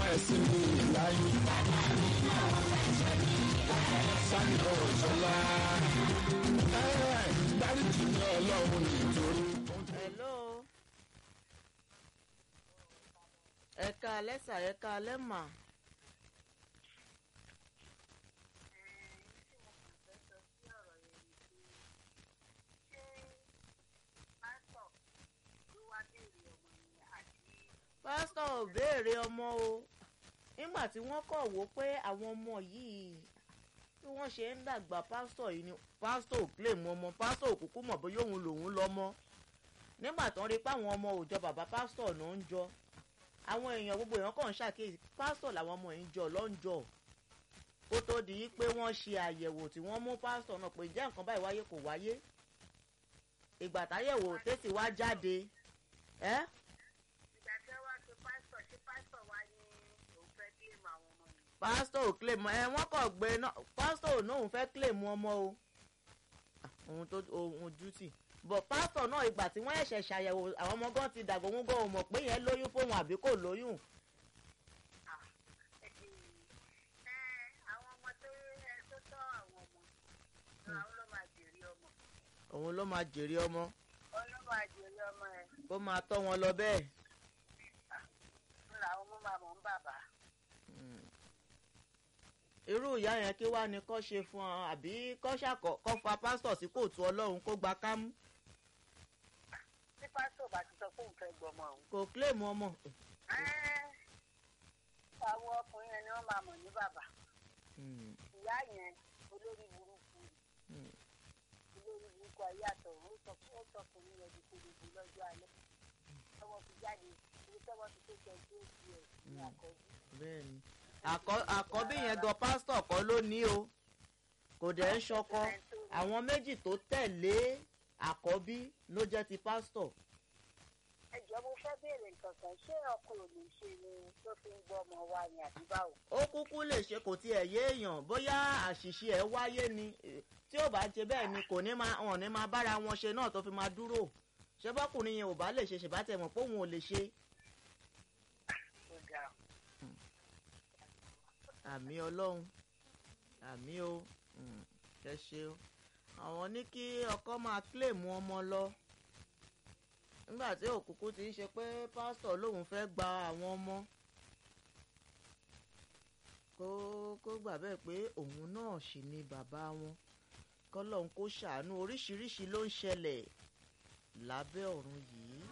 sí mi láyé. sani bọ̀wọ̀ sọlá dáríjì ní ọlọ́run nítorí. hello ẹ̀ka alẹ́sà ẹ̀ka alẹ́mà pásítọ̀ ò béèrè ọmọ o nígbà tí wọ́n kọ̀ wó pé àwọn ọmọ yìí bí wọ́n ṣe ń dàgbà pásítọ̀ yìí ni pásítọ̀ ò claim ọmọ pásítọ̀ ò kúkú mọ̀ bóyá òun lòun lọ́mọ nígbà tó ń rí pé àwọn ọmọ òòjọ́ bàbá pásítọ̀ ló ń jọ àwọn èèyàn gbogbo èèyàn kàn ń ṣàkíyèsí pásítọ̀ làwọn ọmọ yìí ń jọ lọ́njọ́ kó tó di pé wọ́n ṣe àyẹ̀wò tí wọ́n mú pásítọ̀ náà pé ǹjẹ́ nǹkan báyìí wáyé kò wáyé ìgbà táyẹ̀wò tètè wá jáde ẹ́ ìgbà tí wọ́n ti pásítọ̀ ṣé pásítọ̀ wá ní òun fẹ́ kílèmù àwọn ọmọ yìí. pásítọ̀ ò claim ẹ wọ́n kàn gbé náà pásítọ̀ ò náà òun fẹ́ claim ọmọ o Ah, ohun tó ohun duty bọ̀ pásítọ̀ náà ìgbà tí wọ́n ẹ̀ṣẹ̀ ṣàyẹ̀wò àwọn ọmọ gan ti dàgbà òun gan ò mọ̀ pé yẹn lóyún fóun àbí kò lóyún ẹ àwọn ọmọ tó ẹ tó tọ́ àwọn ọmọ àwọn ló máa jèrè ọmọ òun ló máa jèrè ọmọ òun ló máa jèrè ọmọ ẹ kó máa tọ́ wọn lọ bẹ́ẹ̀. ń làwọn ọmọ máa mọ̀ ń bàbá. irú ìyá yẹn kí wàá ní kọ́ ṣe fún ọ àbí kọ́ ṣàkọ́ kọ́ fa pásítọ̀ sí kóòtù ọlọ́run kó gba kámú tí pásítọ̀ bá ti sọ pé òun fẹ́ gbọmọ òun. kò claim ọmọ. ẹ́, àwọn ọkùnrin yẹn ni wọ́n máa mọ̀ ní bàbá Hmm, ìyá yẹn olórí burúkú hmm. olórí burúkú ayé àtọ̀run ó sọ ó sọkùnrin yẹn di kúrúkú lọ́jọ́ alẹ́ tọwọ́ fi jáde ibi tọwọ́ fi tó ṣe tí ó fi ẹ̀ ní àkọ́jú. bẹ́ẹ̀ni Àkọ́- àkọ́bí yẹn gan pásítọ̀ kọ́ ló ní o kò dẹ̀ ń ṣọkọ àwọn méjì tó tẹ̀lé àkọ́bí ló jẹ́ ti pásítọ̀ ẹ jọ mo fẹ́ béèrè nǹkan kan ṣé ọkùnrin ò lè ṣe ni tó fi ń gbọ́ ọmọ wa ni àbí báwo. ó kúkú lè ṣe kò tiẹ̀ yé èèyàn bóyá àṣìṣe ẹ̀ wáyé ni eh, tí ò bá ṣe bẹ́ẹ̀ ni kò ní máa hàn ní máa bára wọn ṣe náà tó fi máa dúró ṣé bọ́kùnrin yẹn ò bá lè ṣe ṣèbá tẹ̀ mọ̀ pé òun ò lè ṣe ó ga àmì ọlọ́run àmì o Mm, ẹ ṣe o àwọn ní kí ọkọ máa kílèmù ọmọ lọ nígbà tí òkùnkù ti ń ṣe pé pásítọ̀ lòun fẹ́ gba àwọn ọmọ kó kó gbà bẹ́ẹ̀ pé òun náà sì ni bàbá wọn kọ́lọ́hún kó ṣàánú oríṣiríṣi ló ń ṣẹlẹ̀ lábẹ́ ọ̀run yìí